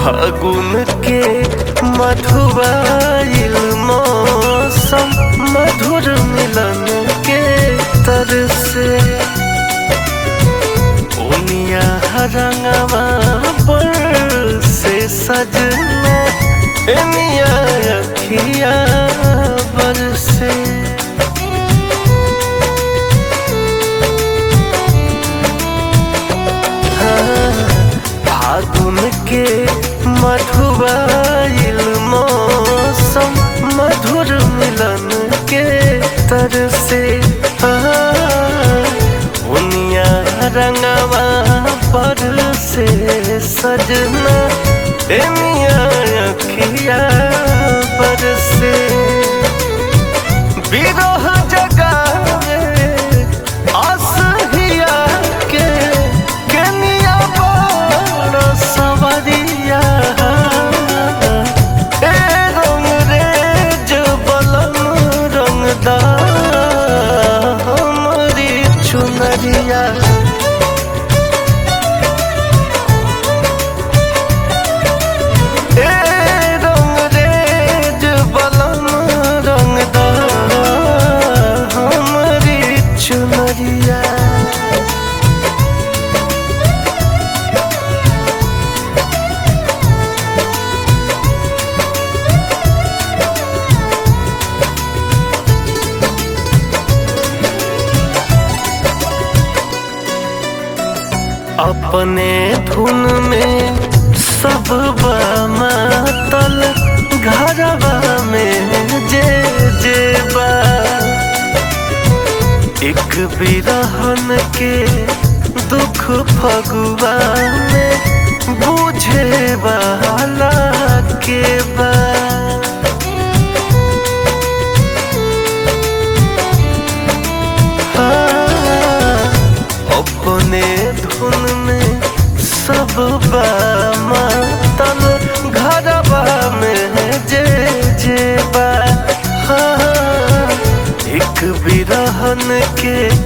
फागुन के मधुबाइल मौसम मधुर मिलन के तरसे ओनिया रंगवा पर से सजना एनिया अखिया बरसे फागुन के मधुबाइल मौसम मधुर मिलन के तरसे उनिया रंगवा पर से सजना एनिया अखिया पर से बिरह जगावे असहिया के केनिया बड़ सवरिया ए रंग रेज बलम रंगदा हमरी चुनरिया ए रंग रेज बलम रंगदा हमरी चुनरिया अपने धुन में सब मातल घरवा में जे जे बा एक बिरहन के दुख फगुआ में बुझे वाला के बा अपने धुन में सब मातल घरवा में जे जे बा हाँ, एक बिरहन के